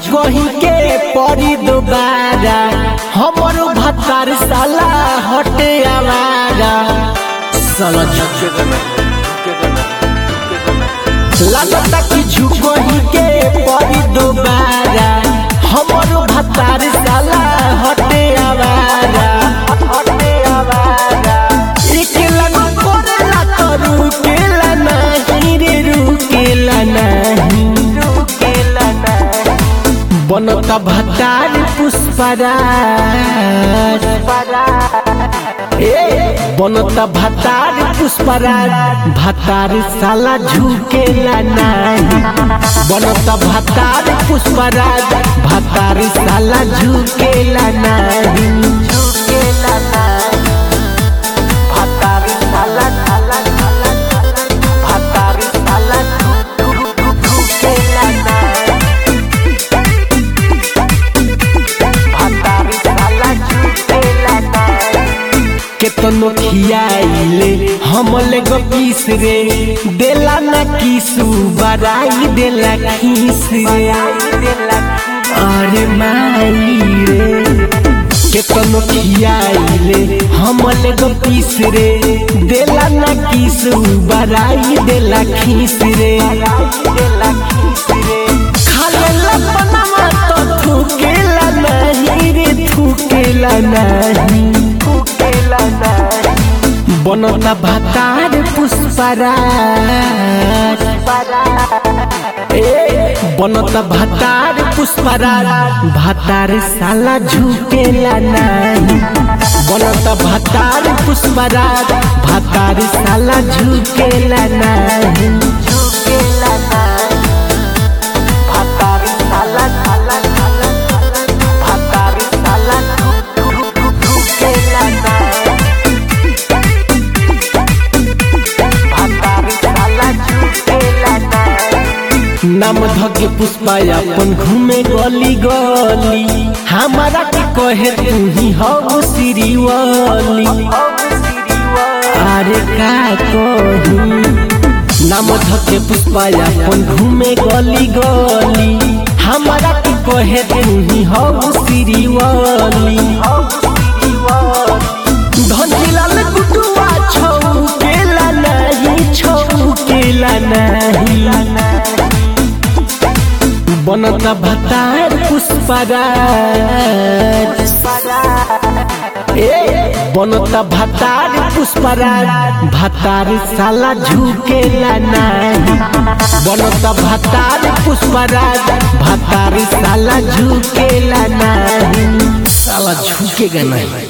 झुकही के परी दोबारा हमरो भतार साला हटे आवारा साला झुकेगा ना झुकेगा ना झुकेगा ना लगता कि झुकही के परी दोबारा हमरो भतार साला हटे आवारा हटे आवारा एक लगो कोरेला तो रुकेला नहीं रे रुकेला नहीं रुकेला नहीं बनता भतार पुष्पराज ए बनता भतार पुष्पराज भतार साला झुकेला नहीं बनता भतार पुष्पराज भतार साला झुकेला नहीं झुकेला नहीं भतार साला साला साला भतार साला झुकेला नहीं भतार साला झुकेला नहीं केतनो खियाइले हमले गो किस रे देला ना किसु बराई देला खीस रे अरे माई रे केतनो खियाइले हमले गो किस रे देला ना किसु बराई देला खीस रे खाले लपनमा तो थूकेला नहीं रे थूकेला नहीं थूकेला नहीं बनता भतार पुष्पराज ए बनता भतार पुष्पराज भतार साला झुकेला नहीं बनता भतार पुष्पराज भतार साला झुकेला नहीं झुकेला नहीं भतार साला साला साला भतार साला झुकेला नहीं नाम धके पुष्पा अपन घूमे गली गली हमारा के कहे तू ही हो श्रीवली अरे का कही नाम धके पुष्पा अपन घूमे गली गली हमारा के कहे तू ही हो श्रीवली धनलाल गुटुआ छौ केला नहीं छौ केला नहीं बनता भतार पुष्पराज ए बनता भतार पुष्पराज भतार साला झुकेला नहीं बनता भतार पुष्पराज भतार साला झुकेला नहीं साला झुकेगा नहीं